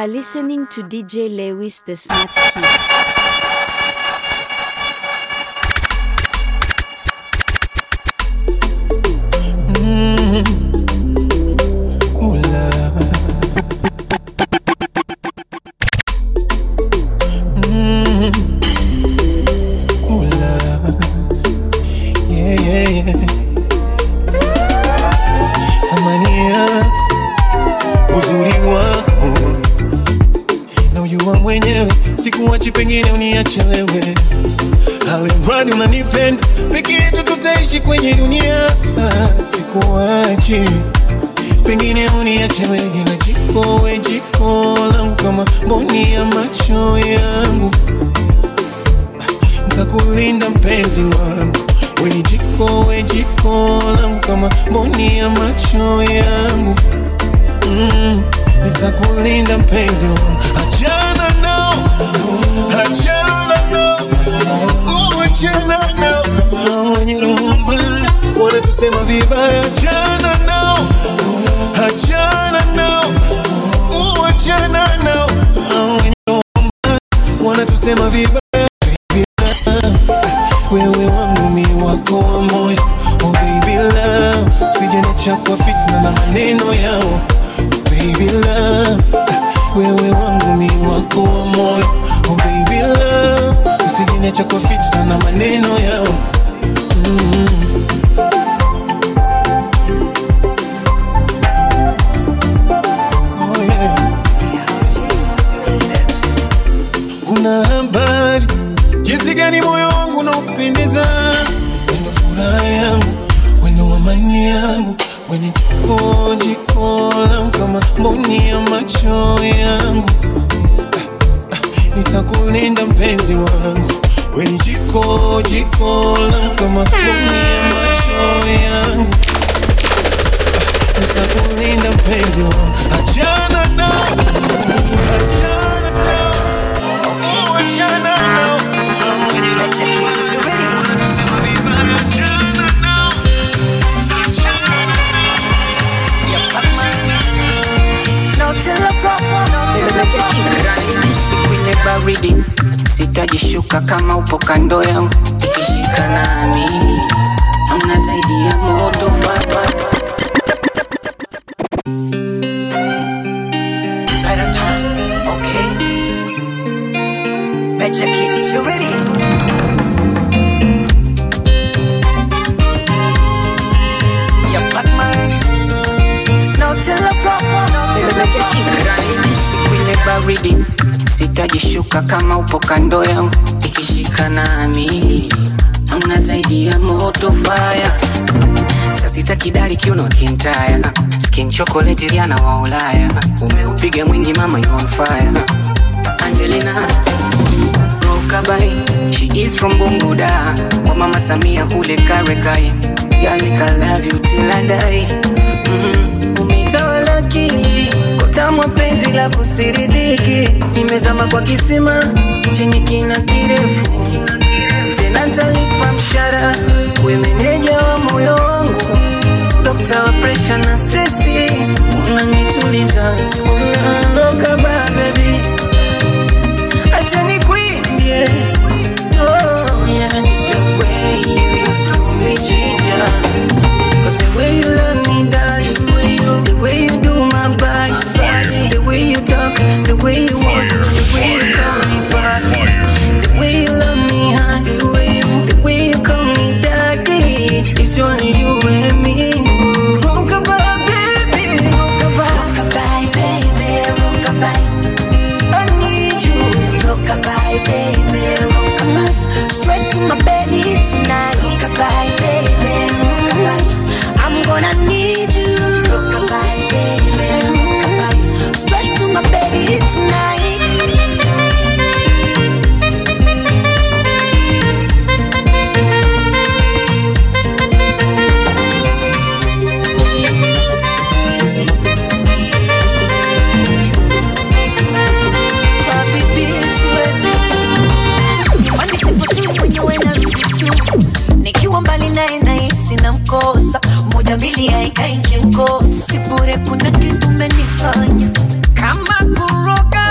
are listening to DJ Lewis the Smart Kid. Yeah, yeah, yeah. Thamani yako, uzuri wako na ujua mwenyewe, sikuwachi, pengine uniache wewe, alimradi unanipenda, peke yetu tutaishi kwenye dunia. Ah, Sikuwachi, pengine uniache wewe, na jiko we jiko langu kama mboni ya macho yangu nitakulinda mpenzi wangu, we ni jiko, we jiko langu kama mboni ya macho yangu mm, nitakulinda mpenzi wangu, achana nao, achana nao, oh, achana nao, Hao wenye roho mbaya wanatusema vibaya, achana nao, achana nao, oh, achana nao, Hao wenye roho mbaya wanatusema vibaya wewe wangu mi wako wa moyo oh baby love sijaniacha kwa fitna na maneno yao baby love wewe wangu mi wako wa moyo oh baby love usijaniacha kwa fitna na maneno yao mm. oh yeah. Una habari jinsi gani moyo wangu unaupendeza, wendo furaha yangu, wendo amani yangu, weni jiko jiko langu kama mboni ya macho yangu. Ah, ah, Nitakulinda mpenzi wangu, weni jiko jiko langu kama mboni ya macho yangu. Ah, Nitakulinda mpenzi wangu, achana nao, achana nao, oh, achana nao. Wanatusema vibaya, achana nao, achana nao, achana kwenye baridi sitajishuka kama upo kando yangu ikishika nami amna zaidi ya moto baba Better time, okay? Major Kiss, you ready? Yeah, Batman. No teleprompter, no kwenye baridi sitajishuka kama upo kando yangu ikishika nami amna zaidi ya moto fire sasita kidali kiuno kintaya skin chocolate riana wa ulaya umeupiga mwingi mama you on fire angelina rokabai she is from bunguda kwa mama samia kule karekai galika love you till I die mm, umetawala akili kotamwa penzi la kusiridiki nimezama kwa kisima chenye kina kirefu tena talipa mshara we meneja wa moyo wangu dokta wa presha na stresi unanituliza unaondoka ba bebi acha nikwimbie oh, yeah. It's the way you do me, Ginger. 'Cause the way you love me, darling, the way you, the way you do my body, body, the way you talk, the way you walk, the way you call me father, the way you love me, huh? The way you, the way you call me daddy, it's only you and me. Rockabye, baby, rockabye, Rockabye, baby, rockabye. I need you. Rockabye, baby, rockabye. Straight to my belly tonight. Rockabye, baby, rockabye. I'm gonna need you. Rockabye, baby, rockabye. Straight to my belly tonight. Habibi, siwezi. Jamani, sifusi mwenyewe narudi tu. nikiwa mbali naye nahisi na mkosa moja mbili haikai nkimkosa si bure kuna kitu umenifanya kama kuroga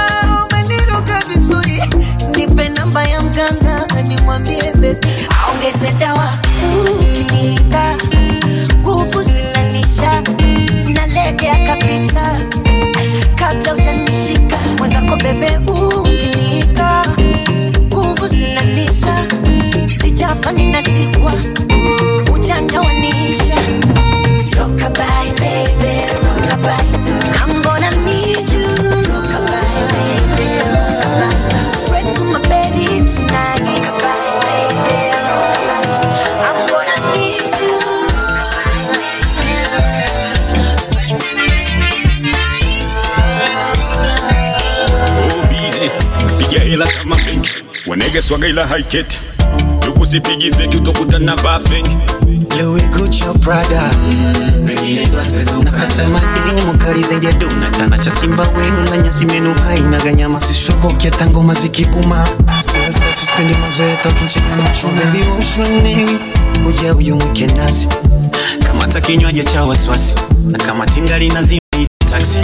nige swaga ila haiketi tukusipigi feki utokutana bafeki Louis Gucci Prada nakata madini mukali zaidi ya dona tanasha simba wenu na nyasi menu hainaga nyama sishoboki hata ngoma zikibuma Still sasa sispendi mazoea tokinchega na chuna Baby ushuni uja uyu mwike nasi kamata kinywaji cha wasiwasi na kama tingali nazima ita taxi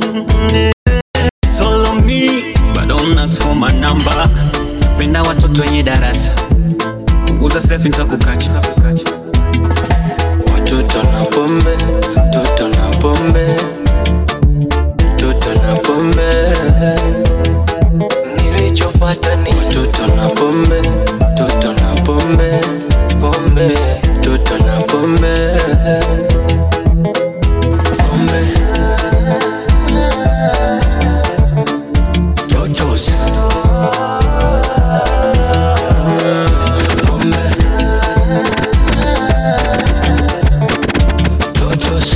Solo me but don't ask for my number penda watoto wenye darasa punguza selfie nitakukacha Watoto na pombe, toto na pombe, toto na pombe. Nilichofuata ni watoto na pombe, toto na pombe, pombe, toto na pombe, pombe. Totos. Pombe. Totos.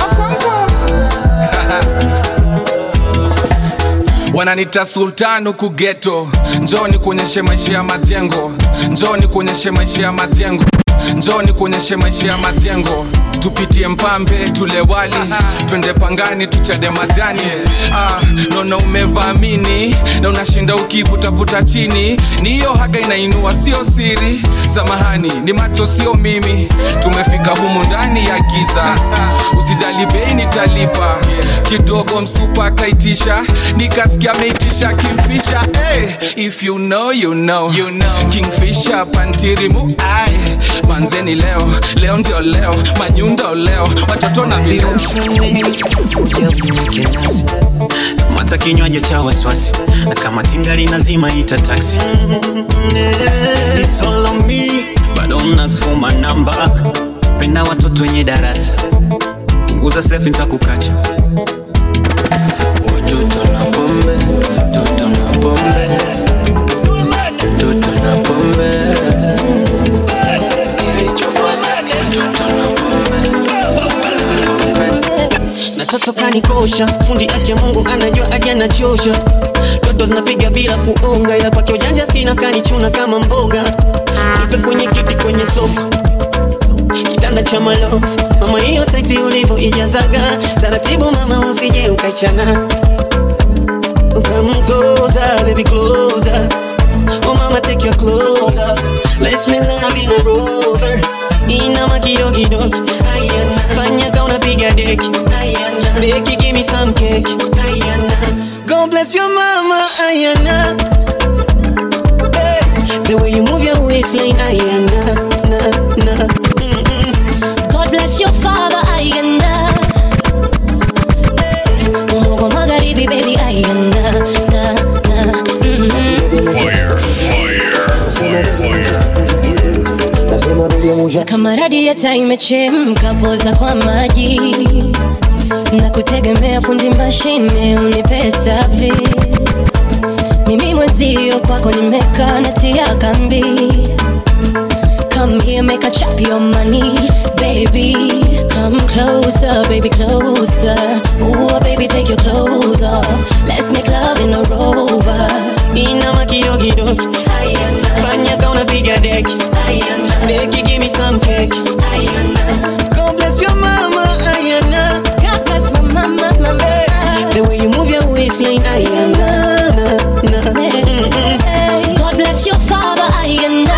wananita sultan huku geto njoni kuonyeshe maisha ya majengo njoni kuonyeshe maisha ya majengo njoni kuonyeshe maisha ya majengo tupitie mpambe tule wali twende pangani tuchade majani ah, naona umevaamini na unashinda ukivutavuta chini ni hiyo haga inainua sio siri samahani ni macho sio mimi tumefika humu ndani ya giza usijali bei nitalipa kidogo msupa akaitisha nikasikia ameitisha kimfisha hey, if you know, you know. You know. kingfisha pantirimu ai manzeni leo leo ndio leo manyundo leo watoto na vileo mata kinywaji cha wasiwasi na kama tingali nazima ita taxi It's all on me, but don't ask for my number penda watoto wenye darasa punguza selfie nitakukacha Watoto na pombe, toto na pombe, toto na pombe. Nilichofuata ni watoto na pombe, pombe. na toto kanikosha fundi ake mungu anajua aje anachosha toto zinapiga bila kuonga ila kwake ujanja sina kanichuna kama mboga nipe kwenye kiti kwenye sofa kitanda cha malofu mama hiyo taiti ulivyo ijazaga taratibu mama usije ukaichana Come closer, baby closer Oh mama take your clothes off Let's make love in a rover Inama kidogo kidogo Ayana Fanya ka unapiga deki Ayana Beki give me some cake Ayana God bless your mama Ayana hey. The way you move your waistline Ayana na, na. Mm-mm. God bless your father, ayanda. Hey, Umogo magharibi, baby, ayanda. Na, na, mm. Kama radiata imechemka, poza kwa maji na kutegemea fundi mashine unipe service. Mimi mwenzio kwako nimekaa natia kambi Come here, make a chop your money, baby. Come closer, baby, closer. Ooh, baby, take your clothes off. Let's make love in a rover. Inama kidogo kidogo Ayana Fanya ka unapiga deki Ayana Beki give me some cake Ayana God bless your mama Ayana God bless my mama, mama. The way you move your waistline Ayana na, na. Mm-mm. God bless your father, ayanda.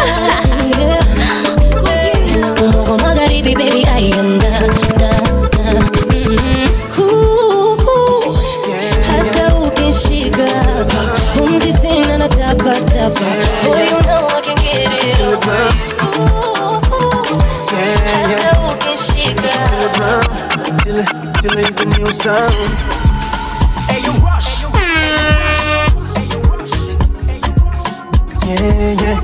Umogo magharibi, baby, ayanda. Na, na, mm. Kuku, hasa ukishika pumzi sina na tapa tapa. Boy, you know I can get it up. Kuku, hasa ukishika Till it, till it's a new sound. Yeah, yeah.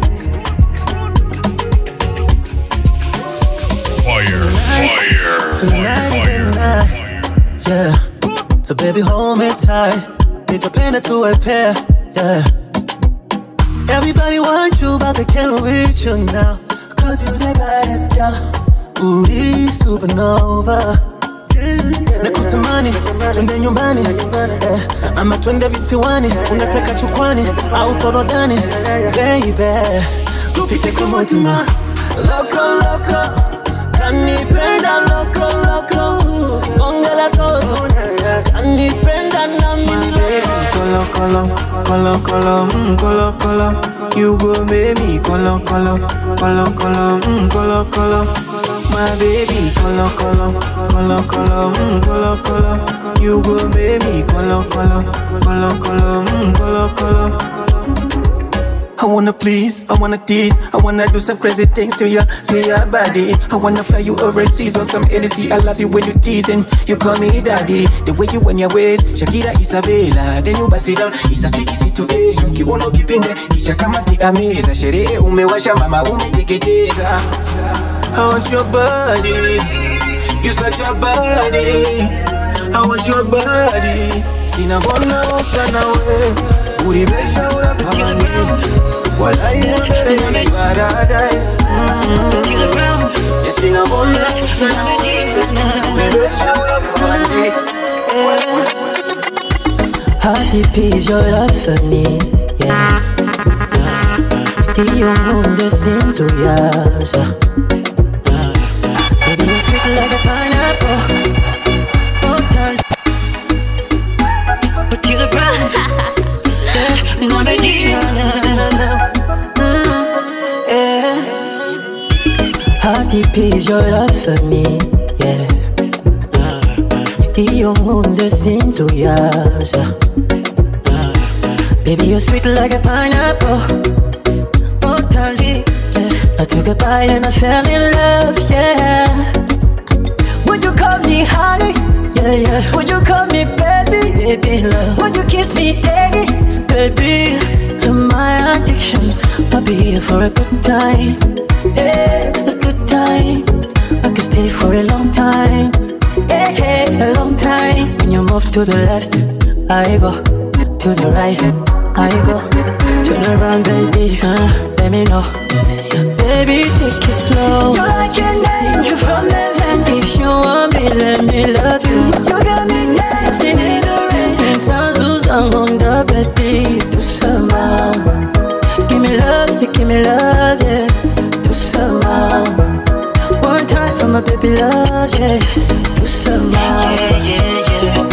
Fire, fire, Tonight is the night. Yeah. So baby, hold me tight. Nitapenda tuwe pair. Yeah. Everybody wants you, but they can't reach you now. Cause you the baddest girl. Uri supernova. nakutamani twende nyumbani eh, ama twende visiwani unataka chukwani au forodhani baby tupite kwa motima loko loko kanipenda loko loko bonge la toto kanipenda na mimi Kolo kolo, kolo kolo, mm, kolo kolo. You go baby, kolo kolo, kolo kolo, mm, kolo kolo. My baby, kolo kolo, kolo kolo, mm, kolo kolo. You go baby, kolo kolo, kolo kolo, mm, kolo kolo. I wanna please, I wanna tease, I wanna do some crazy things to your, to your body. I wanna fly you overseas on some Hennessy. I love you when you teasing, you call me daddy. The way you when your waist, Shakira Isabella. Then you bust it down, it's a tricky situation. Kiuno kipinde, kisha kama kiameza. Sherehe umewasha, mama umeteketeza. I want your body, you such a body. I want your body. Sina bona sana we, uribesha unakamani. Walai mbele ni paradise. Mm. Yes, sina bona sana we, uribesha unakamani. How deep is your love for me? Yeah. Iyo nkunze sinzuyaza Baby, you're sweet like a pineapple Oh, darling But you're the bride Yeah, no medina, na, na, na. Mm, yeah. How deep is your love for me? Yeah. Iyo nkunze sinzuyaza Baby, you're sweet like a pineapple. Oh, darling, yeah. I took a bite and I fell in love, yeah. Would you call me honey? Yeah, yeah. Would you call me baby? Baby, love. Would you kiss me daddy? Baby, you're my addiction. I'll be here for a good time. Yeah, a good time. I could stay for a long time. Yeah, yeah, a long time. When you move to the left, I go. To the right, I go. Turn around, baby. Uh, let me know. Baby, take it slow. You're like an angel from heaven. If you want me, let me love you. You got me dancing in the rain. Sounds on the baby. Do some Give me love, you give me love, yeah. Do some One time for my baby love, yeah. Do some yeah, yeah, yeah.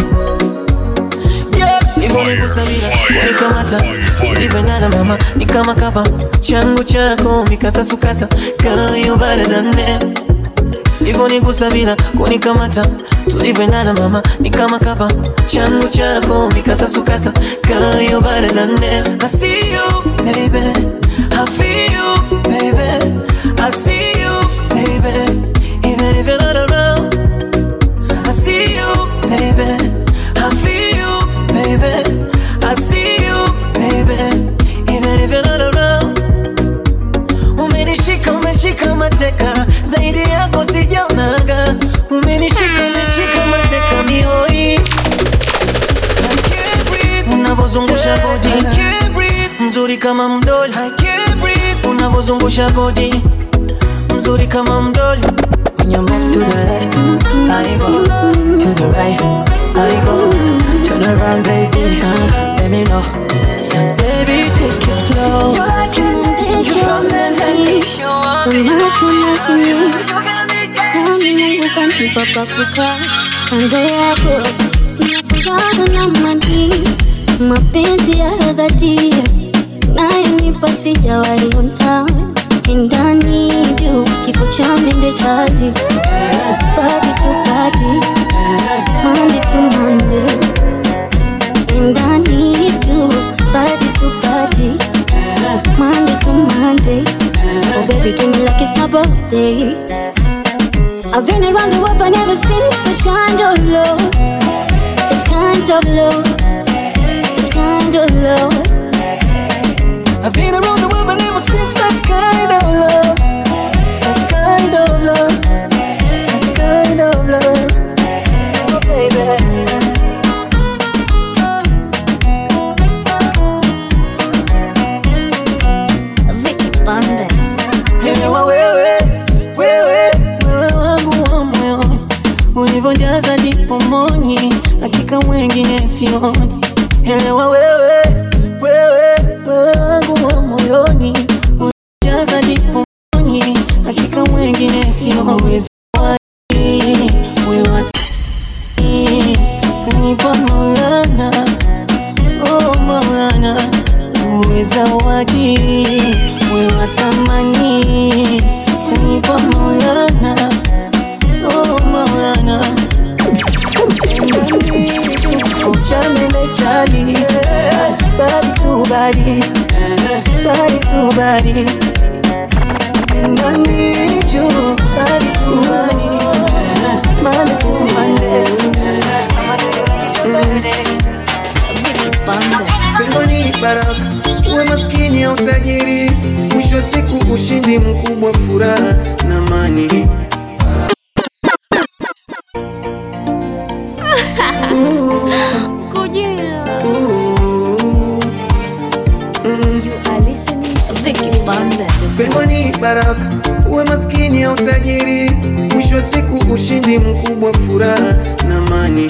Imenigusa bila kunikamata tulivyoendana mama ni kama kapa changu chako mikasasukasa kayo baradane Imenigusa bila kunikamata tulivyoendana mama ni kama kapa changu chako mikasasukasa kayo baradane I see you baby I feel you baby I see you baby even if you're not around I see you baby I feel you baby. I see you, baby. Even if you're not around. Umenishika, umeshika mateka, zaidi yako sijaonaga. Umenishika, umeshika mateka mihoi. I can't breathe. Unavozungusha body, I can't breathe. Mzuri kama mdoli, I can't breathe. Unavozungusha body, mzuri kama mdoli. When you move to the left, I go to the right, I go. Turn around, baby, uh, let me know. Baby, take it slow. You're like an angel from heaven. If you want me, you got me dancing. kando yako nafuraha na mani mapenzi ya dhati nayonipa sijawaiona ndani juu kifo cha mende chali badi tu badi mande tu mande ndani tu badi tu badi mande tu mande oh baby do me like it's my birthday I've been around the world but never seen such kind of love Such kind of love Such kind of love I've been around the world but never seen such kind of love. Such kind of love. Such kind of love. Oh, baby. Vicky Bandes Elewa wewe, wewe, wewe wangu wa moyoni. Ulivyojaza pomoni, hakika wengine sioni. Elewa wewe, wewe, wewe wangu wa moyoni, ujaza diponi, hakika wengine sioni. Wewe kanipa Maulana, oh Maulana, uwe zawadi, wewe thamani, kanipa Maulana, oh Maulana. Uchamele chali, body to body, body to body. And I need you, body to body, Monday to Monday. I'ma do you like it's your birthday. Pengo ni baraka, uwe maskini au tajiri, mwisho wa siku ushindi mkubwa, furaha na amani. Pengo ni baraka, uwe maskini au tajiri, mwisho wa siku ushindi mkubwa, furaha na amani.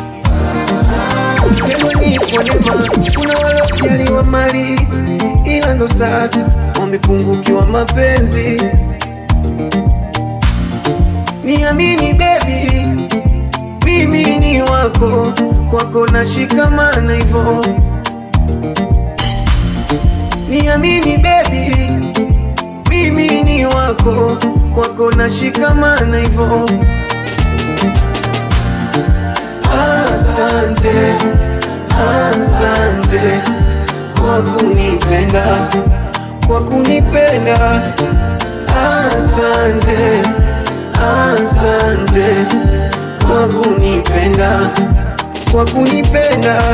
Pengo ni kwa neema, kuna waliojaliwa mali, ila ndo sasa wamepungukiwa mapenzi. Niamini baby, mimi ni wako, kwako nashikamana hivyo. Niamini baby, mimi ni wako, kwako nashikamana hivyo. Asante, asante kwa kunipenda, kwa kunipenda. Asante, asante kwa kunipenda, kwa kunipenda.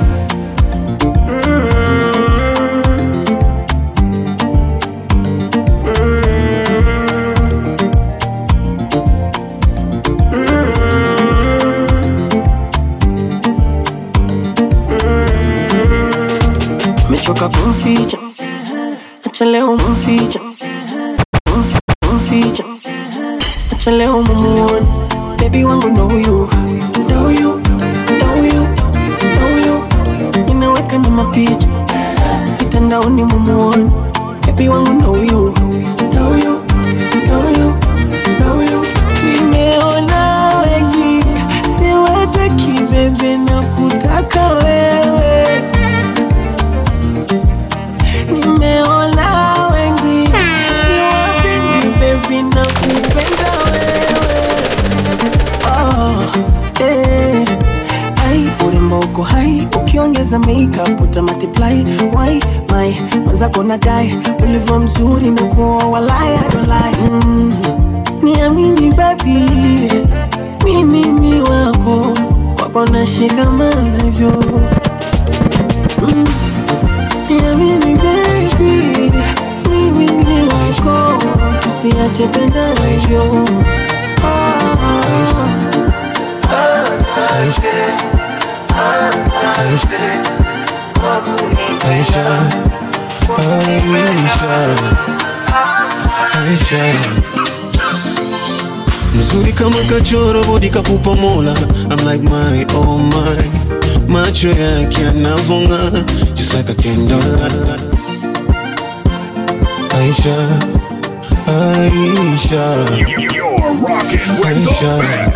Mechoka kumficha, acha leo mficha, Mf- mficha, acha leo mumuone. Baby wangu know you, know you, know you, know you. Ninaweka na mapicha mitandaoni mumuone. Baby wangu know you, know you, know you, know you. Nimeona wengi, siwataki bebe na kutaka wewe Nimeona wengi siwapendi baby na kupenda wewe oh, eh. Ai, urembo uko hai ukiongeza makeup uta multiply why my mwenzako nadai ulivyo mzuri na kuoa walai I don't lie mm. Niamini baby mimi ni wako kwako nashikamana hivyo mm. Niamini baby, mimi ni wako, tusiache pendana hivyo. Asante, asante kwa kunipenda, Aisha, Aisha, mzuri kama kachoro bodi kakupa mola I'm like my oh my macho yake yanavonga just like a candle Aisha Aisha Aisha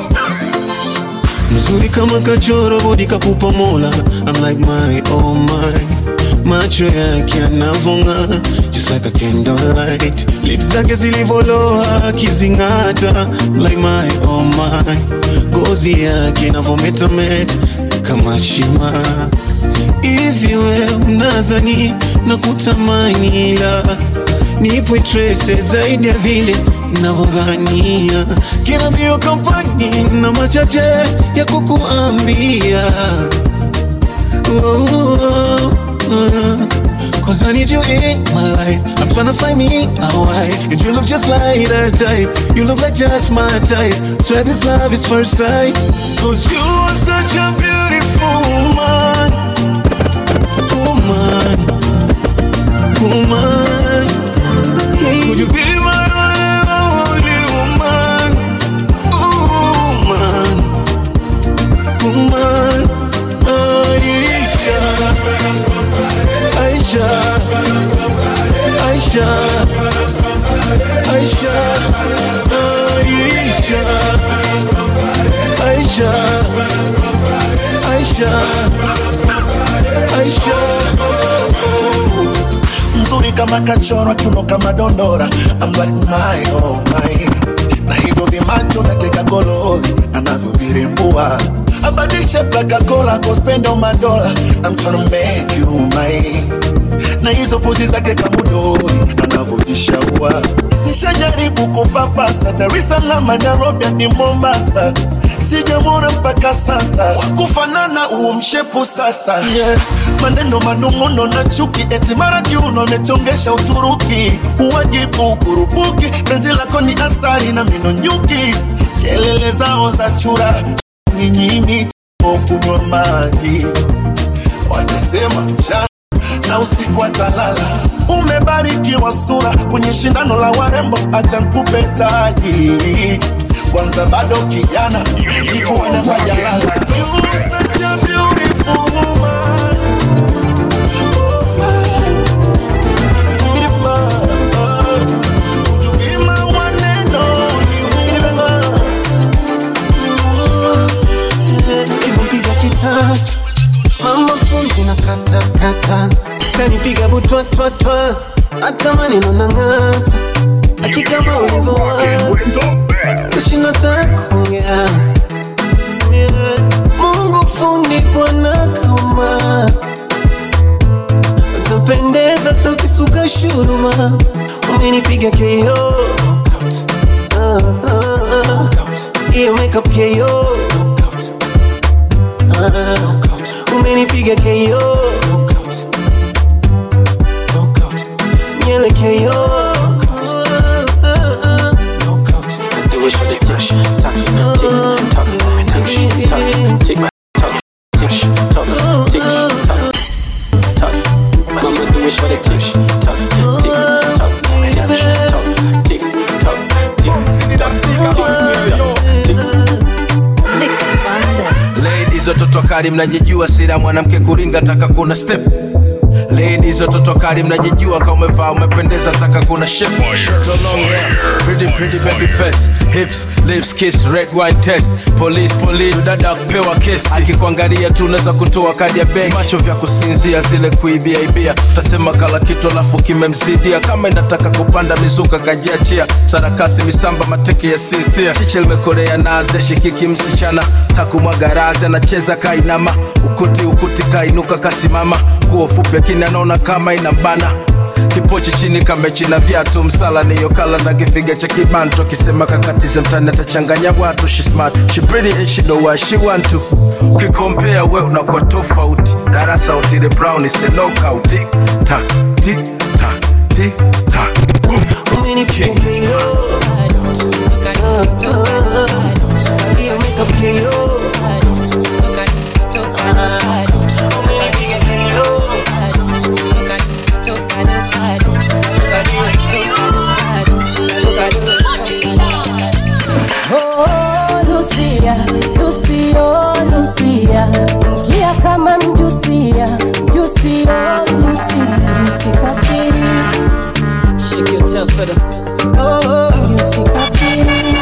mzuri kama kachoro bodi kakupa mola I'm like my oh my macho yake yanavonga just like a candlelight lips zake zilivoloa akizing'ata like my oh my ngozi yake inavometameta kama shima hivi we mnazani na kutamani ila nipo trace zaidi ya vile navyodhania kina mbio kampani na machache ya kukuambia oh, oh, oh. Cause I need you in my life I'm tryna find me a wife And you look just like her type You look like just my type Swear this love is first sight Cause you are such a beautiful woman Woman Woman Could you be my only woman Woman woman Aisha Aisha Aisha Aisha Aisha Aisha Aisha Aisha mzuri kama kachorwa kiuno kama dondora I'm like my oh my na hivyo vimacho vyake kagololi anavyovirembua abadishe plakakola kospendo madola I'm tryna make you mine na hizo pozi zake kamudori anavyojishaua nishajaribu kupapasa Dar es Salaam Nairobi hadi Mombasa sijamwona mpaka sasa wakufanana uo mshepu sasa yeah. maneno manung'uno na chuki eti mara kiuno amechongesha Uturuki uwajibu kurupuki penzi lako ni asari na mino nyuki kelele zao za chura nyinyimi kunywa maji wakisema mchana na usiku atalala umebarikiwa sura kwenye shindano la warembo acha nkupe taji kwanza bado kijana kifuani pajalala Such a beautiful woman. Would you be my one and only woman? hivyo mpiga kitasa mama pumzi na kata kata kanipiga butwatwatwa hata maneno na ng'ata akikama ulivyowa kashinda takuongea Yeah. mungu fundi bwana kauma utapendeza tukisuka shuruma umenipiga keo Ah, ah, ah. hiyo makeup keo Ah, umenipiga keo nyele keo Do it for the touch, touch, tick, tock, tick, tock, tick, tock, tick, tock, tick, tock, tock. Mama do it for the touch, tock, tick, tock, tick, tock, tick, tock, tick, tick, tick. Ladies watoto kali mnajijua sira mwanamke kuringa taka kuna step Ladies watoto kali mnajijua kama umevaa umependeza taka kuna shape So long hair, pretty pretty baby face Hips, lips, kiss, red wine test Police, police, dada kupewa kesi Akikuangalia tu unaweza kutoa kadi ya benki Macho vya kusinzia zile kuibia ibia Tasema kala kitu alafu kimemzidia Kama inataka kupanda mizuka kajiachia Sarakasi misamba mateke ya sinsia Chiche limekorea naze shikiki msichana Takumwaga razi anacheza kainama Ukuti ukuti kainuka kasimama Nguo fupi lakini anaona kama inambana kipochi chini kamechi na viatu msala niyo kala na kifiga cha kibantu akisema kakatize mtani atachanganya watu she smart she pretty and she know what she want to ukikompea we unakuwa tofauti darasa utile brown is a knockout tik tak tik tak tik tak umenipiga keo hiyo makeup keo umenipiga keo Oh, Lucia, Lucio, Lucia, mkia kama mjusia, mjusio, Lucia, usikafiri. Shake your tail feather. Oh, usikafiri.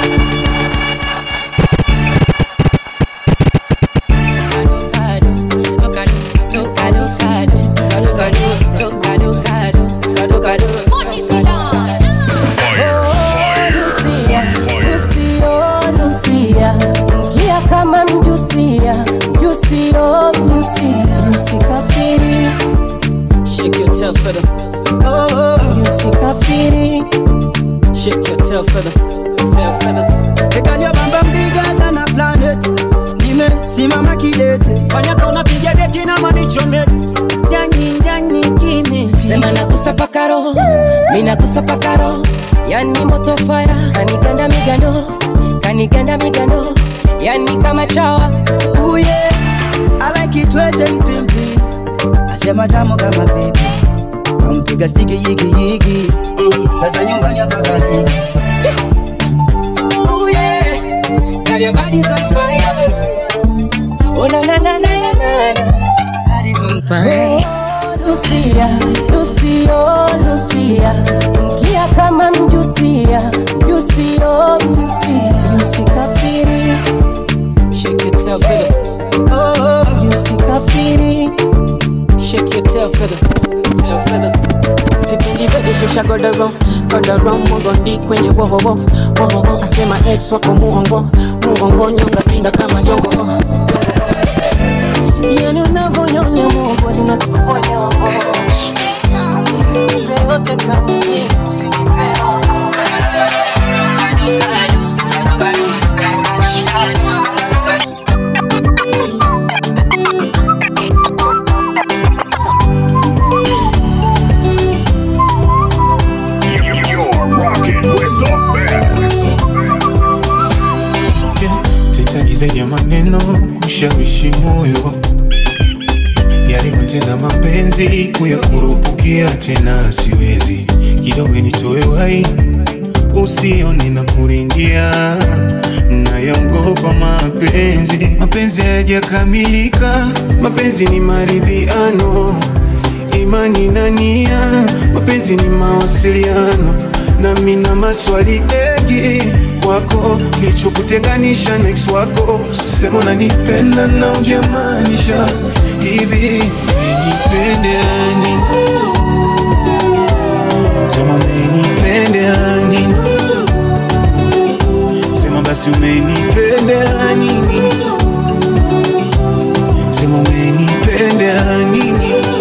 Lucia, Lucio, Lucia, mkia kama mjusia, mjusio, Lucia, usikafiri. Shake your tail feather. Oh, usikafiri. Shake your tail feather. Tail feather. Ekalia bamba bigger than a planet nimesimama kidete fanya kauna piga deki na manichome ndani ndani kine sema nagusa paka roho mi nagusa paka roho yani moto fire kaniganda migando kaniganda migando yani kama chawa uye I like it wet and crimpy asema tamu kama baby kampiga stiki yigi yigi sasa nyumbani hapa kaliki Ooh, yeah. Girl, your body's on fire. Oh, Lucia, Lucio, Lucia, mkia kama mjusia, mjusio, mjusia, usikafiri shake your tail feather oh usikafiri shake your tail feather tail feather sipendi bebe shusha godoro godoro mugondi kwenye wowowo wowowo asema ex wako muongo muongo nyonga pinda kama jongo yani unavonyonya muogo ni unatuponya nipe yote kamili usinipe You're rocking with the best. Sihitaji zaidi ya maneno kushawishi moyo yalivyotenda mapenzi kuyakurupukia tena siwezi kidogo nitoe wai usione na kuringia nayaogopa mapenzi mapenzi hayajakamilika mapenzi ni maridhiano imani na nia mapenzi ni mawasiliano nami na maswali mengi kwako kilichokutenganisha na ex wako sema unanipenda na ujamaanisha hivi umenipendeani sema umenipendeani sema basi umenipendeani sema umenipendeani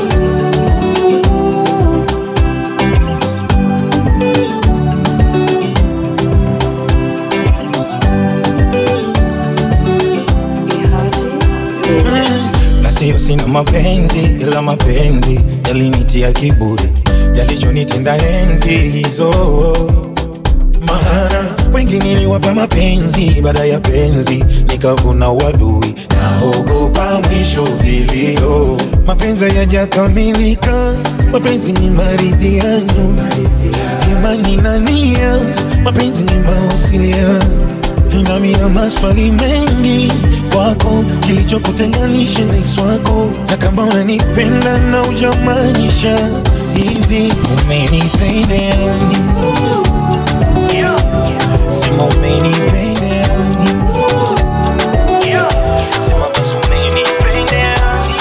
na sio sina mapenzi ila mapenzi yalinitia kiburi yalichonitenda enzi hizo maana wengi niliwapa mapenzi baada ya penzi nikavuna wadui naogopa mwisho vilio mapenzi yajakamilika mapenzi ni maridhiano imani na nia mapenzi ni mawasiliano nami na maswali mengi kwako kilichokutenganisha na ex wako na kama unanipenda na ujamaanisha hivi umenipendeani sema umenipendeani sema basi umenipendeani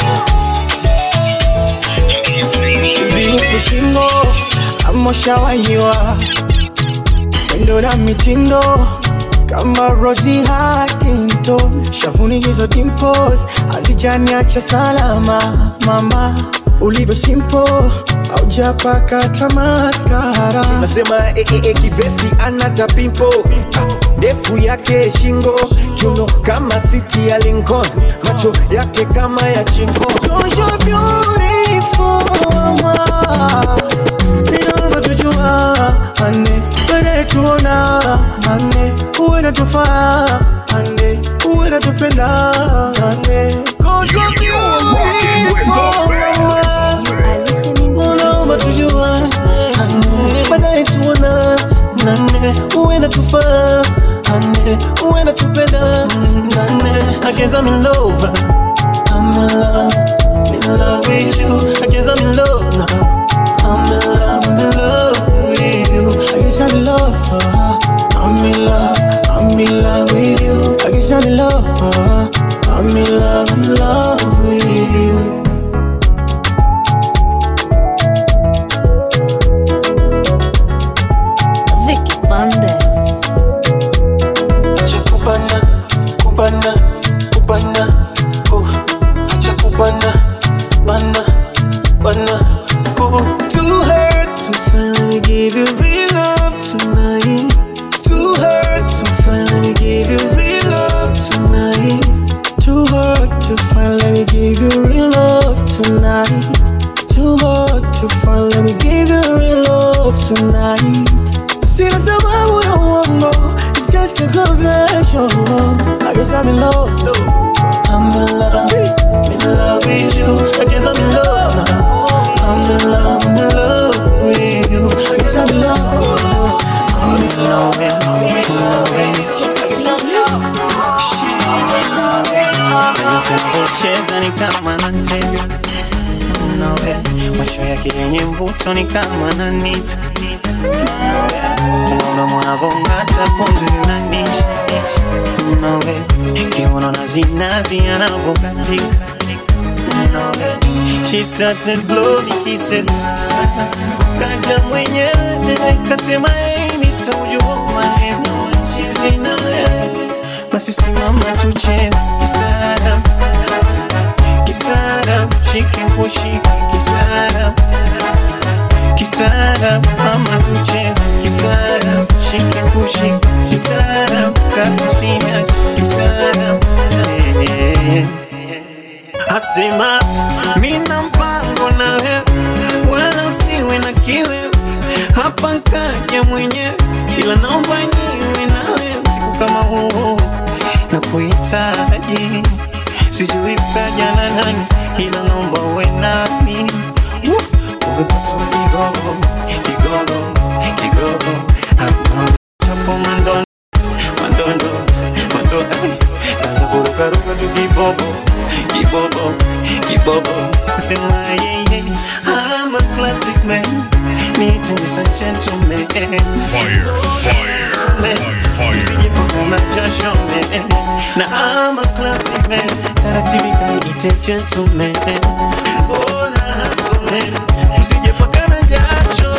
vipi shingo amoshawahiwa pendo na mitindo kama Rosie Huntington, shavuni hizo dimples hazijaniacha salama. Mama ulivyo simple, haujapaka tamaskara. nasema eh, eh, eh, kivesi anata pimpo Ah, ndefu yake shingo kiuno kama siti ya Lincoln macho yake kama ya chingo You're beautiful, mama. Ninaomba tujua ane wene tuona ane uwe natufaa ane uwe natupenda ane Cause you're beautiful, mama. Unaomba tujua ane baadaye tuona nane uwe natufaa ane uwe natupenda nane I guess I'm in love I'm in love in love with you I guess I'm in love now I'm in love, I'm in love with you. I guess I'm in love. uh, I'm in love, I'm in love with you. I guess I'm in love. uh, I'm in love, in love with you. Vicky Bandes. Acha kubana, kubana, kubana, oh. Acha kubana, bana, bana, oh. Too hurt to finally give you real love tonight. Too hurt to finally give you real love tonight. Too hard to finally give you real love tonight. Too hard to finally give you real love tonight. Sina sababu ya uongo, it's just a confession. I guess I'm in love. I'm in love, in love with you. I guess I'm in love now. I'm in love, I'm in love with you. I guess I'm in love. I'm in love, I'm in love with you. I guess I'm in love. Cheza ni kama natega nawe macho yake yenye mvuto ni kama nanita Unaona mwanavong'ata pumzi linanishi nawe kiuno na zinazi anavokatika nawe she started blowing kisses kaja mwenyewe kasema hey Mr. would you hold my hands no one she's in a basi simama tucheze kistaarabu kistaarabu shike kushike kistaarabu kistaarabu ama tucheze kistaarabu shike kushike kistaarabu kakusinya kistaarabu Eh, eh. asema mina mpango nawe wala usiwe na kiwe hapa kaja mwenyewe ila naomba niwe nawe siku kama huu na kuhitaji sijui kaja na nani ila naomba uwe nami umepatwa kigogo kigogo kigogo hata chapo mandondo mandondo mandondo kaza kurukaruka tu kibobo kibobo kibobo sema yeye I'm a classic man need to be a gentleman Fire, fire, fire. kuna jasho man na I'm a classic man taratibu kaniite gentleman ona hustle man usije pakana jasho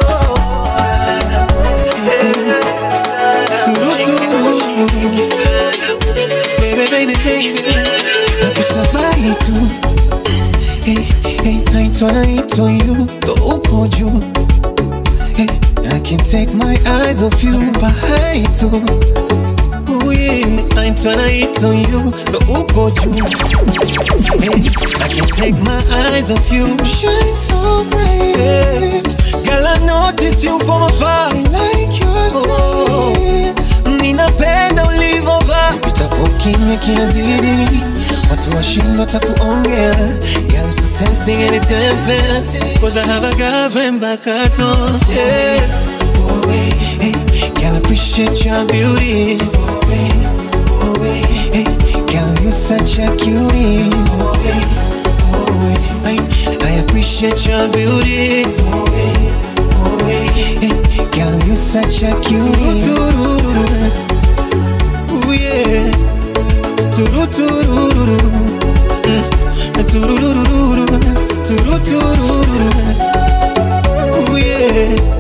nakusabai tu hey, hey, naitwa naitwa you ndo uko juu hey, I can't take my eyes off you bahai tu Oh yeah, naitwa naitwa you ndo uko juu hey, I can't take my eyes off you shine so bright Girl I noticed you from afar I like your style Ninapenda ulivovaa Pitapo kimya kinazidi Watu washindwa takuongea Girl so tempting and it's unfair Cause I have a girlfriend back at home yeah. Hey, girl, I appreciate your beauty. Hey, girl, you such a cutie. Hey, I appreciate your beauty. Hey, girl, you such a cutie. Ooh, yeah. Turururu. Mm. Turururu. Turururu. Ooh, yeah.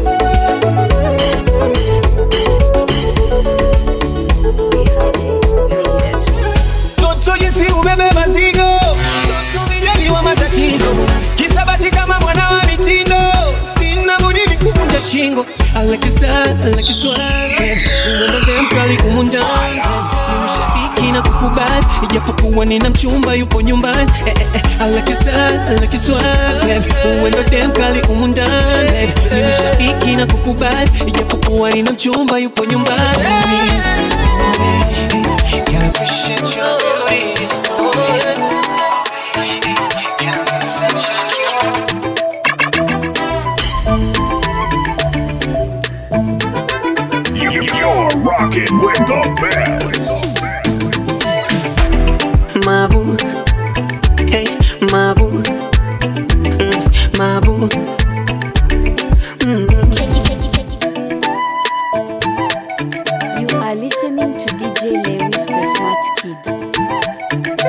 Toto jinsi ubebe mazigo Toto mijaliwa matatizo Kisabati kama mwana wa mitindo Sina budi mikuvunja shingo I like your style, I like your swag Uwendo dem kali humu ndani Ni mshabiki na kukubali Ijapokuwa nina mchumba yupo nyumbani eh, eh, eh. I like your style, I like your swag Uwendo dem kali humu ndani Ni mshabiki na kukubali Ijapokuwa nina mchumba yupo nyumbani Girl, I appreciate your beauty. Girl, you're such a You- You're rocking with the best. Mabu, hey, Mabu, mm, Mabu. You are listening to DJ Lewis, the smart kid.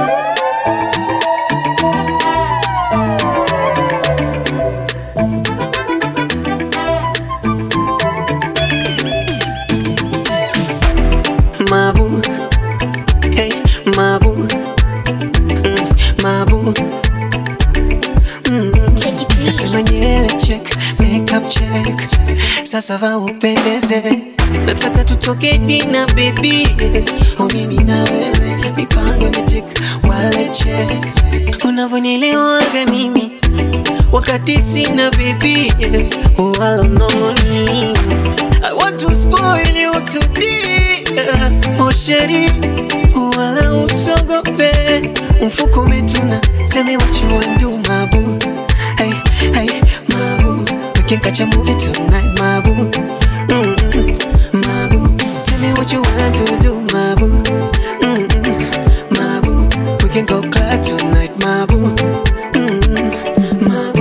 Mabu, hey, Mabu, mm, Mabu. Mm. Nasema nyele check, makeup check, sasa va upendeze, nataka tutoke dina baby, oh mimi na wewe, mipango imetik, wale check, unavyonielewaga mimi wakati sina baby, wala mnongoni I want to spoil you today Oh sheri Wala usogope Mfuko umetuna Tell me what you want do mabu Hey, hey, mabu We can catch a movie tonight mabu Mm-mm, Mabu Tell me what you want to do mabu Mm-mm, Mabu We can go club tonight mabu Mm-mm, Mabu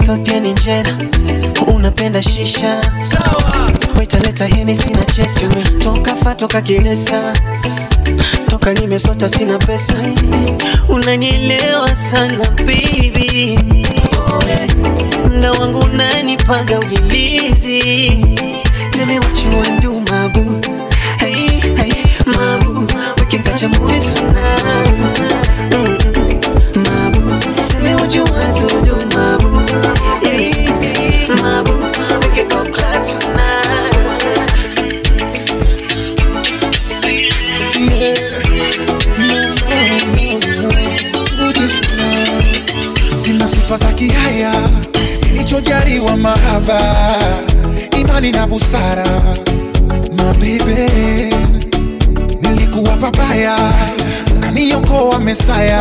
Ethiopia ni njera unapenda shisha wetaleta heni sina chesi toka fa toka kilesa toka nimesota sina pesa unanielewa sana baby mda wangu unanipaga ujilizi Tell me what you want do, my boo. Hey, hey, my boo. We can catch a movie tonight. Mm, my boo. Tell me what you want to do, my boo. Hey, my boo. We can go club tonight. sina sifa za kihaya nilichojaliwa mahaba imani na busara mabebe nilikuwa papaya ukaniokoa mesaya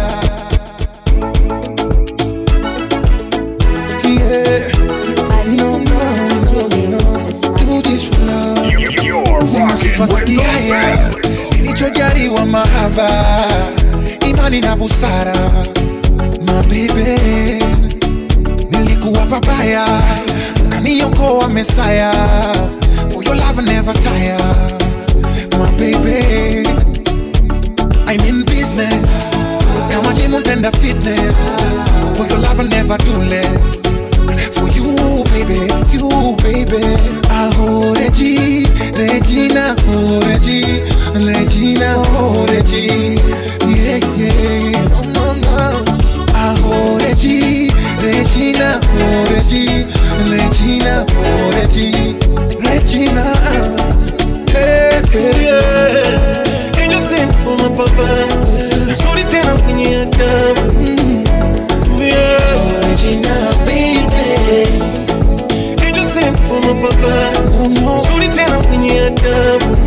Yeah. No, no, no, no. Do this for love. Sina sifa za kihaya nilichojaliwa mahaba imani na busara mabebe nilikuwa papaya ukaniokoa mesaya for your love I never tire my baby I'm in business kama jimu tenda fitness for your love I never do less for you baby you baby aho Regi Regina oh Regi Regina oh Regi yeah yeah no no no aho Regi Regina oh Regi Regina oh Regi Regina Hey, hey, yeah. Angel sent for my papa Mzuri tena mwenye adabu Yeah. Regina baby Angel sent for my papa Mzuri tena mwenye adabu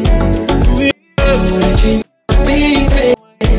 Yeah. Regina baby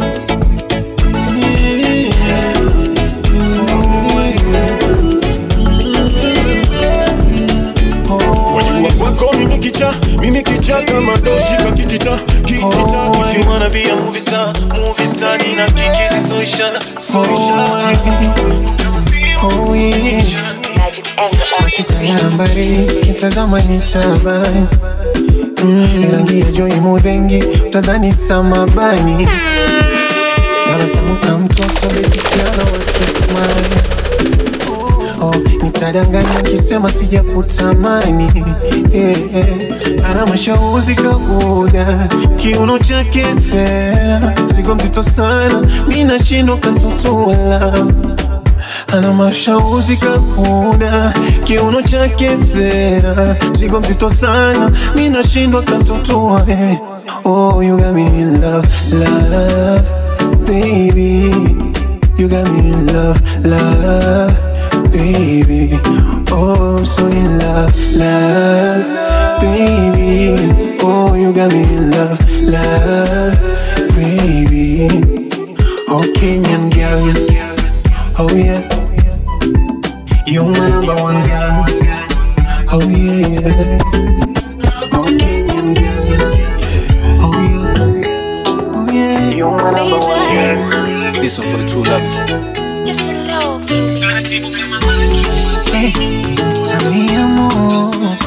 Wajua kwako mimi kicha mimi kicha kama doshi kakitita kitita if you wanna be a movie star movie star nina kikizi soisha soisha Oh yeah. Kitayambari kitazama nitabani mm, rangi ya joi mudhengi utadhani samabani tabasamu ka mtoto betikiana wakismani oh, nitadanganya kisema sijakutamani yeah, yeah. ana mashauzi kabuda kiuno chake fera zigo mzito sana mi nashindwa kantotola ana mashauzi kabuda kiuno chake fera zigo mzito sana mi nashindwa kantotoa eh. oh, you got me in love, love, baby you got me in love, love baby. Oh, I'm so in love, love, baby. Oh, you got me in love, love, baby. Oh, Kenyan girl, oh yeah. You're my number one girl, oh yeah, yeah. Oh, Kenyan girl, oh yeah, oh yeah. You're my number one girl. This one for the true lovers. Just a love Taratibu kama Hey, mi amor,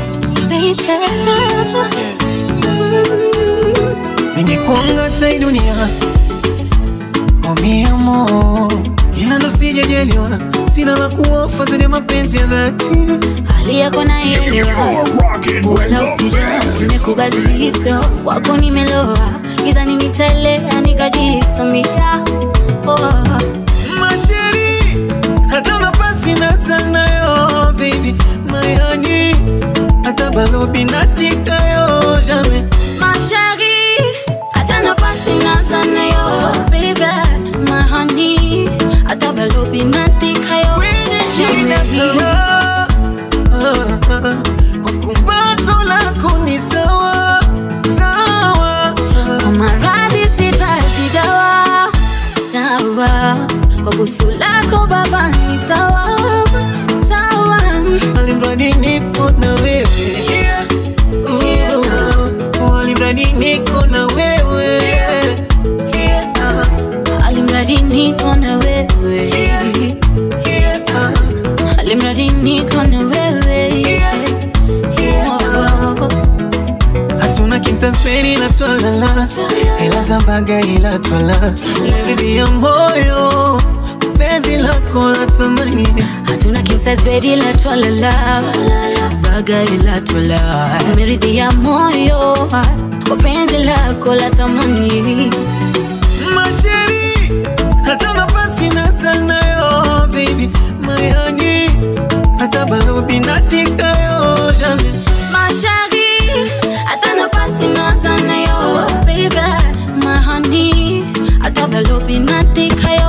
ningekuanga hata hii dunia oh mi amor, ila ndo sijajaliwa, sina la kuofa zaidi ya mapenzi ya dhati. hali yako naelewa, wala usijali, nimekubali ulivyo, wako nimeloa, idhani nitaelea nikajisamia oh. Masheri, hata nafasi na sanayo baby, my honey, hata balobi natikayo jamais Mashari, hata nafasi na sana yo baby, my honey, hata balobi natika yo shina kara kwa kumbato lako ni sawa sawa Kwa maradhi sitaji dawa dawa, kwa busu lako baba ni sawa sawa, alimradi niko na wewe Oh, alimradi niko na wewe alimradi niko na wewe kinsasberi ila twalala ila zambaga ila twala leridhi ya moyo penzi lako la thamani hatuna king size bed ila twalala baga ila twala meridhi ya moyo kwa penzi lako la thamani masheri hata nafasi na sanayo baby mayani hata balobi natikayo jamais mashari hata nafasi nazana yo baby mahani hata balobi natikayo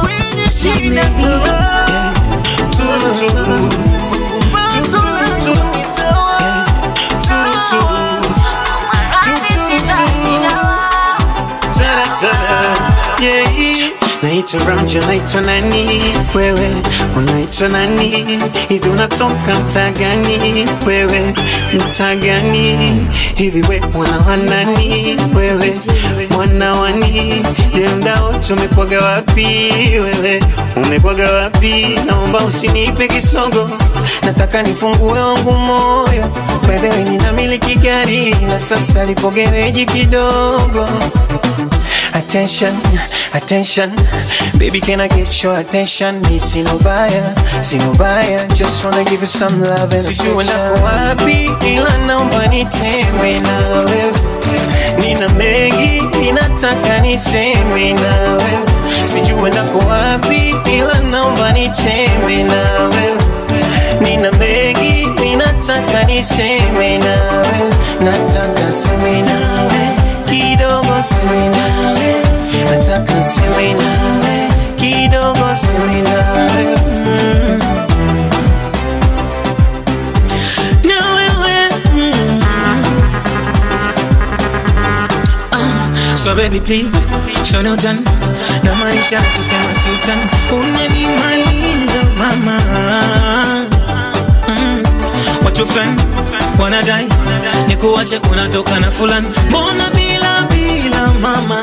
naitwa Ramja, naitwa nani wewe, unaitwa nani hivi, unatoka mtaa gani wewe, mtaa gani hivi, we mwana wa nani wewe, mwana wani je, mdao tumekwaga wapi wewe, umekwaga wapi? Naomba usinipe kisogo, nataka nifungue wangu moyo, wewe ninamiliki gari na sasa lipo gereji kidogo Attention, attention Baby, can I get your attention? Me see no buyer, see no buyer Just wanna give you some love and Sijui nako wapi ila naomba nitembe na wewe Nina mengi, ninataka niseme na wewe Sijui nako wapi ila naomba nitembe na wewe Nina mengi, ninataka niseme na wewe Nataka seme na wewe kidogo seme nawe nataka seme nawe kidogo seme nawe mm. na wewe mm. Ah, so baby please show no done na maanisha kusema sultan unanimaliza mama mm. watu fulani wanadai nikuache unatoka na fulani mbona bila bila mama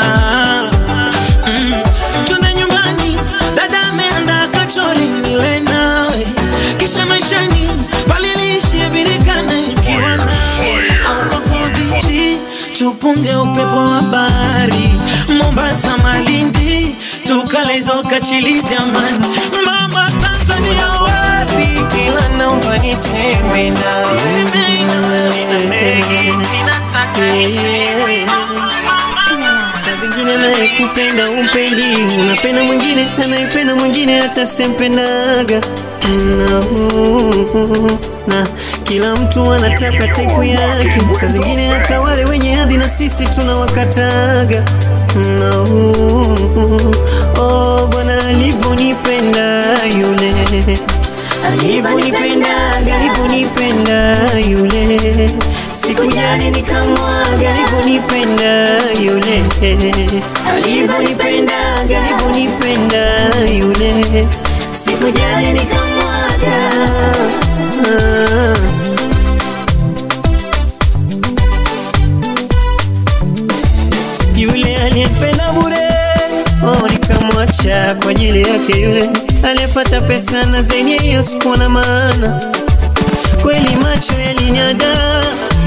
mm. tuna nyumbani dada ameanda kachori nile nawe kisha maishani paliliishie birikana nikiwa nawe au kwa bichi tupunge upepo wa bahari mombasa malindi tukalezo kachili jamani mama tanzania wapi ila naomba nitembe nawe nina mengi ninataka niseme saa zingine nayekupenda umpendi unapenda mwingine anayependa mwingine hata sempendaga na, na kila mtu anataka teku yake saa zingine hata wale wenye hadhi na sisi tunawakataga na, oh, bwana alivyonipenda yule alivyonipendaga alivyonipenda yule sikujali nikamwaga alivyonipenda yule alivyonipendaga alivyonipenda yule sikujali nikamwaga ah. yule aliyempenda bure oh, nikamwacha kwa ajili yake yule aliyepata pesa na zenye hiyo sikuwa na maana kweli macho yalinyada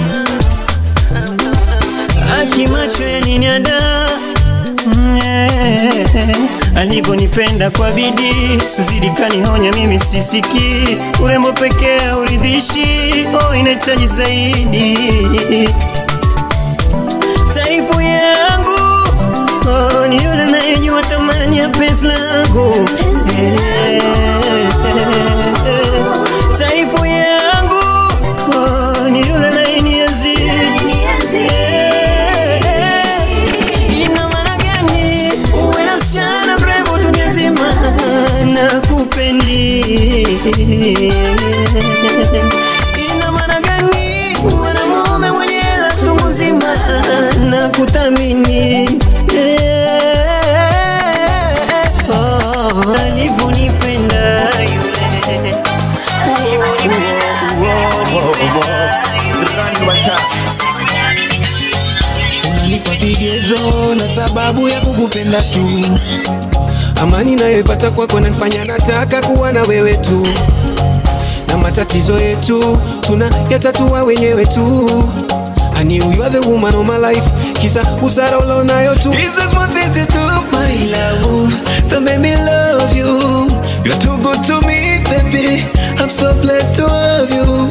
aki macho yalinyada Mm, eh, alivyonipenda kwa bidii suzidi kanihonya mimi sisiki urembo pekee uridhishi oh, inahitaji zaidi taipu yangu oh, ni yule nayejua thamani ya penzi langu Eh, taipu yangu oh, ni yule nayenienzi Eh, ina maana gani uwe na msichana mrembo dunia nzima na kupendi ina maana gani mwanamume mwenye hela chungu nzima na kuthamini Oh, alivyonipenda yule unanipa vigezo na sababu ya kukupenda tu amani nayoipata kwako nanifanya nataka kuwa na wewe tu na matatizo yetu tuna yatatua wenyewe tu I knew you are the woman of my life kisa busara ulionayo tu Is this what is you to my love that made me love you? You're too good to me, baby. I'm so blessed to have you.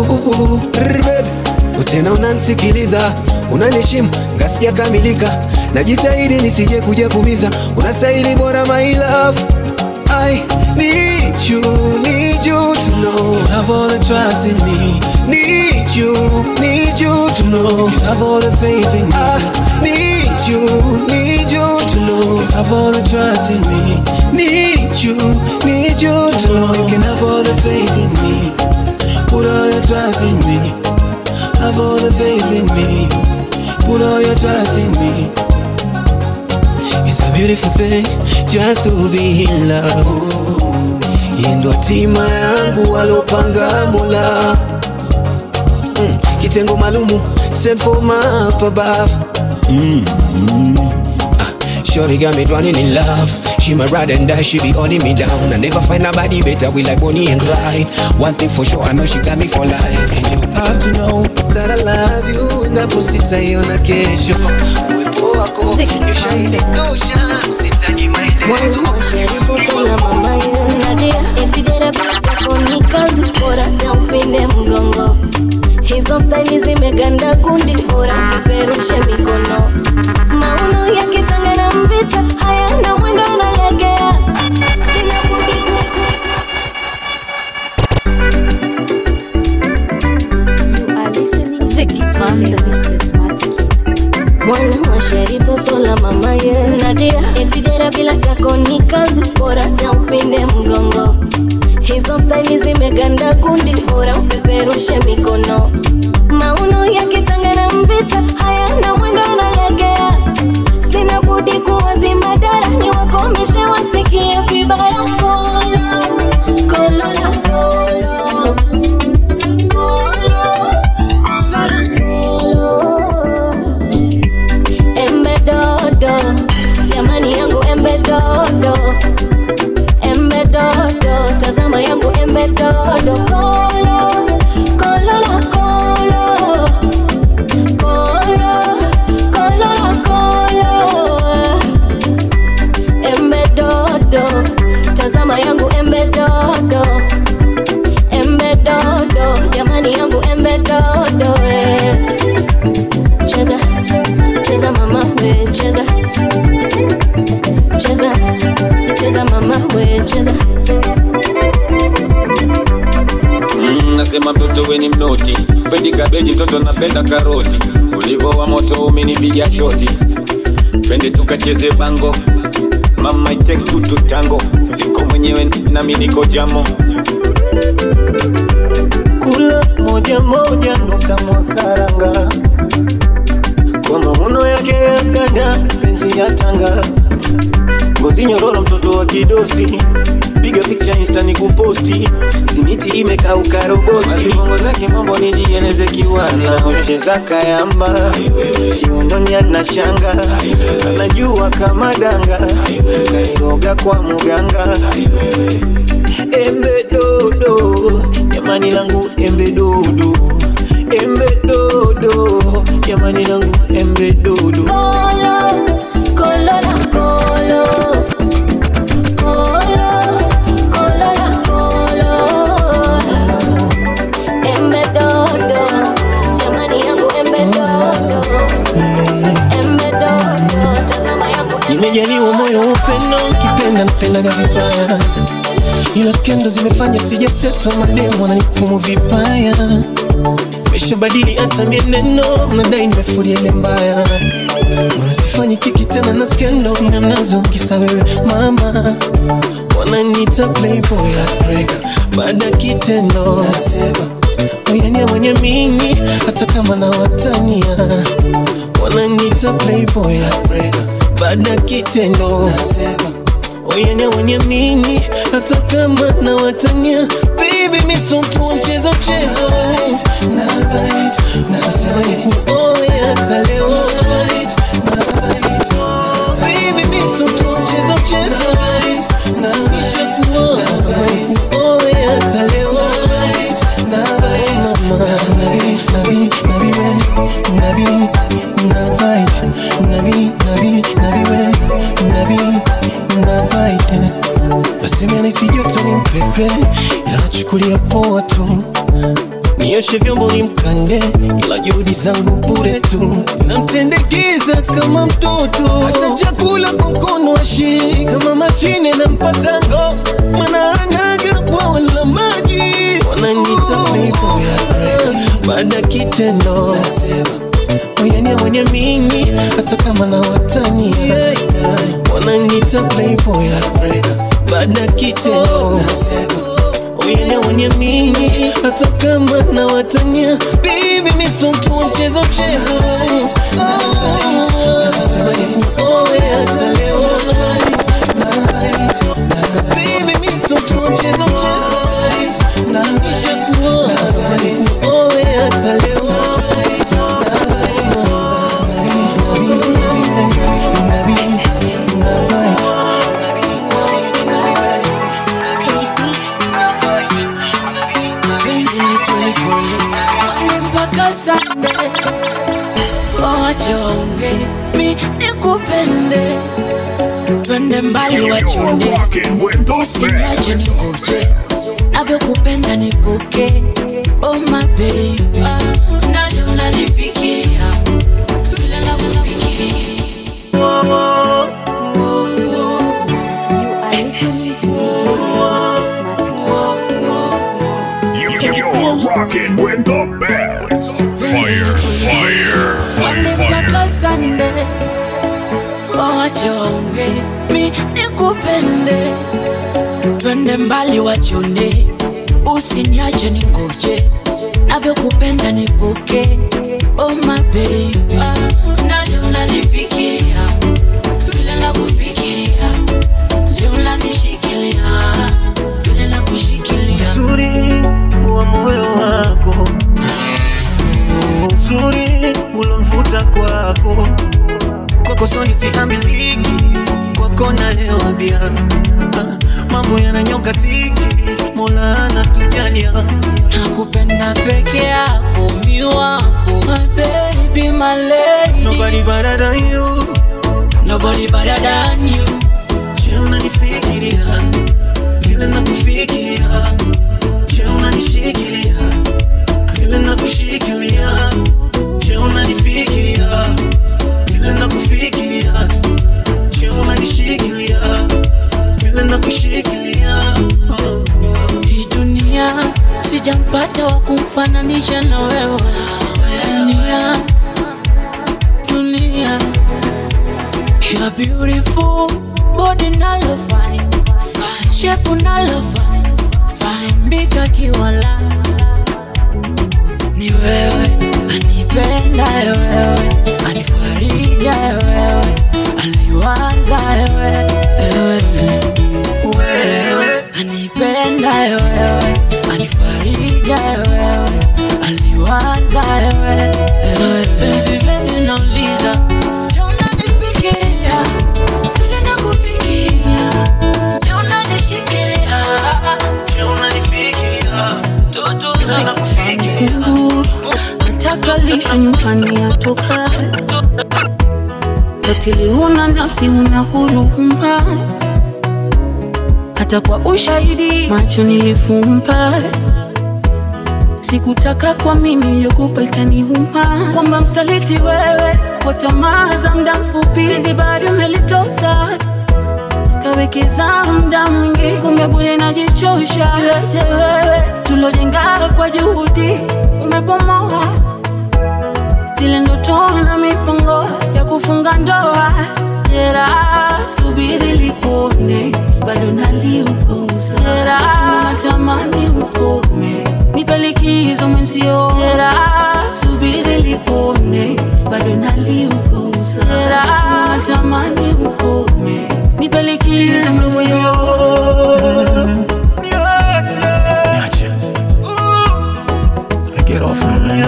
tena unansikiliza unanishimu ngasikia kamilika najitahidi nisije kuja kumiza unastahili bora my love I need you, need you to know you have all the trust in me. Need you, need you to know you have all the faith in me. I need you, need you to know you have all the trust in me. Need you, need you to know you can have all the faith in me. Put all your trust in me. Have all the faith in me. Put all your trust in me. It's a beautiful thing just to be in love. Hii ndo hatima yangu walopanga Mola. Mm, kitengo maalumu sent for my up above. Mm, mm. Ah, Shorty got me drowning in love. She my ride and die, she be holding me down. I never find nobody better, we like Bonnie and Clyde. One thing for sure, I know she got me for life. And you have to know that I love you. Napositaiona kesho, uwepo wako ni ushahidi tosha, sitaji maelezo. Tena mama ye Nadia eti dera tako ni kazi bora cha upinde mgongo hizo staili zimeganda kundi bora kiperushe mikono mauno ya kitanga na mvita hayana mwendo analegea Sina budi ku- You are listening to DJ Lewis the Smart Kid. mwana wa sheri toto la mama ye Nadia eti dera bila tako ni kazi bora cha upinde mgongo hizo staili zimeganda kundi bora upeperushe mikono mauno ya kitanga na mvita hayana mwendo analegea sina budi kuwazima dara ni wakomishe wasikie vibaya kolo kolo la kolo kolo kolo la kolo embe dodo jamani yangu embe dodo embe dodo tazama yangu embe dodo kolo kolo la kolo kolo kolo la kolo embe dodo tazama yangu embe dodo embe dodo jamani yangu embe dodo eh. cheza cheza mama we cheza cheza cheza mama we cheza Mm, nasema mtoto we ni mnoti pendi kabeji mtoto napenda karoti ulivo wa moto umenipiga shoti twende tukacheze bango mama it takes two to tango niko mwenyewe nami niko jamo kula moja moja nukta mwakaranga kwa mauno yake ya ganda penzi ya tanga ngozi nyororo mtoto wa kidosi piga picha insta ni kuposti simiti imekauka roboti bongo zake mambo nijieleze kiwazi anacheza kayamba kiundoni ana shanga anajua kama danga kairoga kwa muganga embe dodo jamani langu embe dodo embe dodo jamani langu embe dodo kolo kolo la kolo kolo kolo la kolo embe dodo jamani yangu embe dodo embe dodo tazama yangu nimejaliwa moyo wa upendo kipenda napendaga vibaya ila skendo zimefanya sijasetwa mademu wananikumu vibaya meshabadili hata mieneno nadai nimefulia ile mbaya mana sifanyi kiki tena na skendo sina nazo kisa wewe mama wananiita playboy heartbreaker baada ya kitendo nasema oyania mwenye mingi hata kama na watania wananiita playboy heartbreaker baada ya kitendo nasema oyania mwenye mingi hata kama na watania baby misotu mchezo mchezo na bite na sema kuoya hata leo na bite baby misotu mchezo mchezo na nishakuoa na kuoya hata leo na bite mama na bite na bite poa tu nioshe vyombo ni mkande ila juhudi zangu bure tu namtendekeza kama mtoto hata chakula kwa mkono ashi kama mashine na mpatango mana anaga bwawa la maji wananita playboy baada ya kitendo oyania mwenye mingi hata kama na watani wananita playboy baada ya kitendo oyania mwenye mingi hata kama na watania bibi misontua mchezo mchezo Oh, yeah, atalewa. Baby, misontua mchezo mchezo Ishakuwa. Oh, yeah, atalewa. Monday mpaka Sunday, wawache waonge, mi nikupende, twende mbali wachunde, usiniache nikuje, navyokupenda nipuke, oh my baby, nacho unanifikiria vile nakufikiria You're rocking with the best. Fire, fire, Monday fire, mpaka fire. Sunday, wawache waonge, mi nikupende, twende mbali wachonde, usiniache ningoje, navyokupenda nipuke, oh my baby, nacho unanifikiria vile nakufikiria, je unanishikilia vile nakushikilia uzuri wa moyo wako uzuri ulomvuta kwako kwako soni siambiliki kwako nalewa bia Ah, mambo yananyoka tiki mola anatujalia nakupenda peke yako mi wako my baby my lady nobody better than you nobody better than you je unanifikiria vile nakufikiria je unanishikilia vile nakushikilia je unanifikiria vile nakufikiria je unanishikilia vile nakushikilia oh. hii dunia sijampata wa kumfananisha na wewe dunia dunia you're beautiful body nalo fine shape nalo fine fine mbika kiwala ni wewe anipenda wewe anifarija wewe anaiwaza wewe wewe anipenda wewe anifarija wewe aliwaza wewe baby baby nauliza je unanifikiria vile nakufikiria je unanishikilia je unanifikiria tutu vile nakufikiria nataka lishe nyumbani atoka katili huna nafsi una huruma hata kwa ushahidi macho nilifumba sikutaka kwa mimi yokupa ikaniuma kwamba msaliti wewe kwa tamaa za mda mfupi hizi bado umelitosa kawekeza mda mwingi kumbe bure najichosha yote wewe tulojenga kwa juhudi umepomoa zile ndoto na mipango ya kufunga ndoa jera subiri lipone bado naliupuza jera natamani ukome nipe likizo mwenzio jera subiri lipone bado naliupuza jera natamani ukome nipe likizo mwenzio Niache. Get off me, man.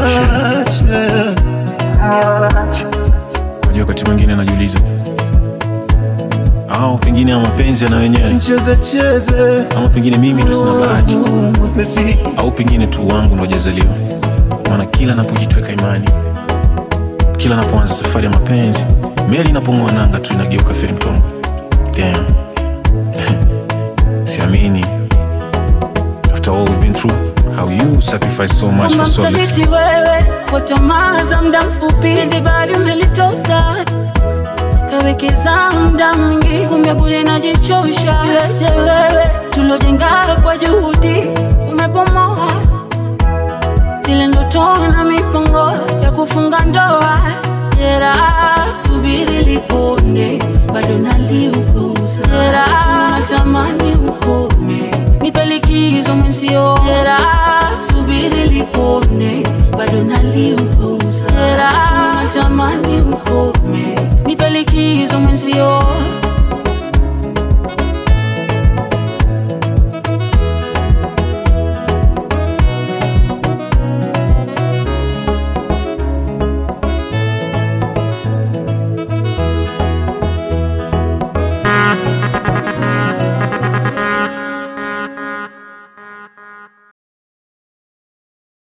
Unajua wakati mwingine anajiuliza au pengine ya mapenzi yana wenyewe ama pengine mimi ndo sina bahati au pengine tu wangu ndo hajazaliwa maana kila napojitweka imani kila napoanza safari ya mapenzi meli inapong'oa nanga tu inageuka feri mtongo Damn. siamini after all we've been through Who sacrificed so much kwamba for so little? msaliti wewe kwa tamaa za muda mfupi penzi bado umelitosa kawekeza muda mwingi kumbe bure najichosha yote wewe tulojenga kwa juhudi umebomoa zile ndoto na mipango ya kufunga ndoa jera subiri lipone bado naliuguza jera natamani